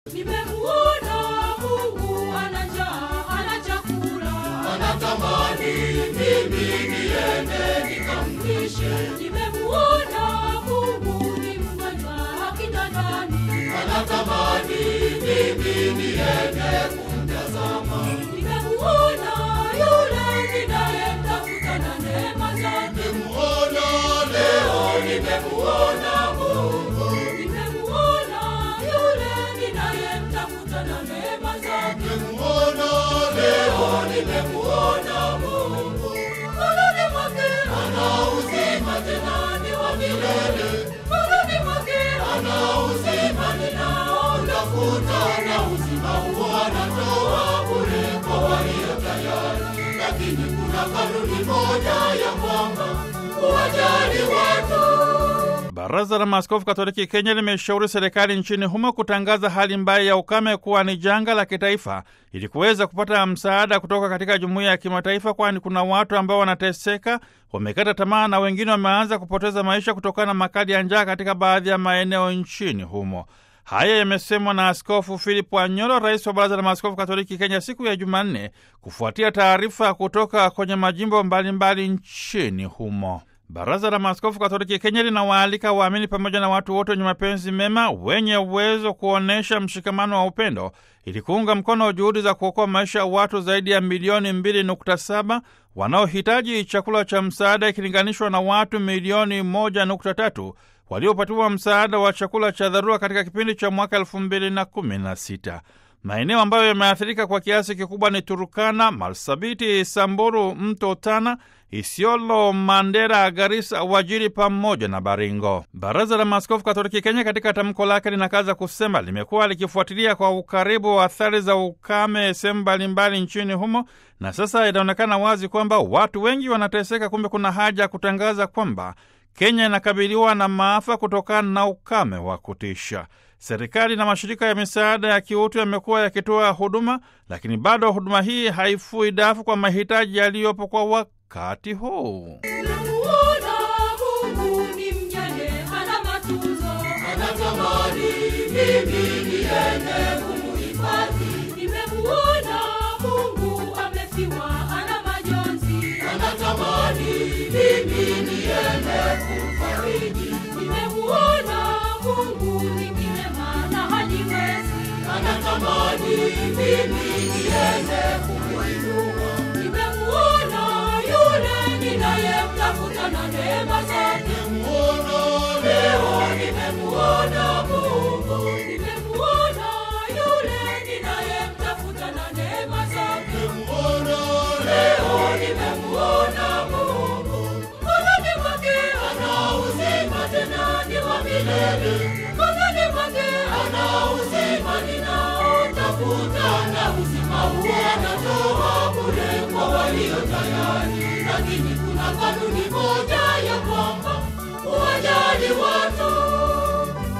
Nimemuona Mungu ana njaa, ana chakula. anatamani mimi niende nikamlishe, Nimemuona Mungu ni mgonjwa kitandani. anatamani mimi niende kumtazama, Nimemuona yule ninayemtafuta na neema zake. nimemuona leo, nimemuona Mungu, Nimemuona yule ninayemtafuta na neema zake. nimemuona leo, nimemuona Mungu, Mkononi mwake ana uzima tena ni wa milele, mkononi mwake ana uzima ninaotafuta, na uzima huo anatoa bure kwa walio tayari, lakini kuna kanuni moja ya kwamba kuwajali watu Baraza la Maaskofu Katoliki Kenya limeshauri serikali nchini humo kutangaza hali mbaya ya ukame kuwa ni janga la kitaifa ili kuweza kupata msaada kutoka katika jumuiya ya kimataifa, kwani kuna watu ambao wanateseka, wamekata tamaa na wengine wameanza kupoteza maisha kutokana na makali ya njaa katika baadhi ya maeneo nchini humo. Haya yamesemwa na Askofu Philip Anyolo, rais wa Baraza la Maaskofu Katoliki Kenya, siku ya Jumanne, kufuatia taarifa kutoka kwenye majimbo mbalimbali nchini humo. Baraza la Maaskofu Katoliki Kenya linawaalika waamini pamoja na watu wote wenye mapenzi mema wenye uwezo kuonyesha mshikamano wa upendo ili kuunga mkono juhudi za kuokoa maisha ya watu zaidi ya milioni 2.7 wanaohitaji chakula cha msaada ikilinganishwa na watu milioni 1.3 waliopatiwa msaada wa chakula cha dharura katika kipindi cha mwaka 2016. Maeneo ambayo yameathirika kwa kiasi kikubwa ni Turukana, Marsabiti, Samburu, Mto Tana, Isiolo, Mandera, Garissa, Wajiri pamoja na Baringo. Baraza la Maaskofu Katoliki Kenya katika tamko lake linakaza kusema limekuwa likifuatilia kwa ukaribu wa athari za ukame sehemu mbalimbali nchini humo, na sasa inaonekana wazi kwamba watu wengi wanateseka. Kumbe kuna haja ya kutangaza kwamba Kenya inakabiliwa na maafa kutokana na ukame wa kutisha. Serikali na mashirika ya misaada ya kiutu yamekuwa yakitoa huduma, lakini bado huduma hii haifui dafu kwa mahitaji yaliyopo kwa wakati huu. Nimemuona Mungu ni mjane, hana matunzo. anatamani mimi niende kumuhifadhi, Nimemuona Mungu amefiwa, hana majonzi. anatamani mimi niende kumfariji, Nimemuona Mungu ni kilema na hajiwezi. anatamani mimi niende kumuinua, Nimemuona yule ninayemtafuta na neema zake. nimemuona leo, nimemuona Mungu, Nimemuona yule ninayemtafuta na neema zake. nimemuona leo, nimemuona Mungu, Mkononi mwake ana uzima tena ni wa milele, mkononi mwake ana uzima ninaotafuta, na uzima huo anatoa bure kwa walio tayari, lakini kuna kanuni moja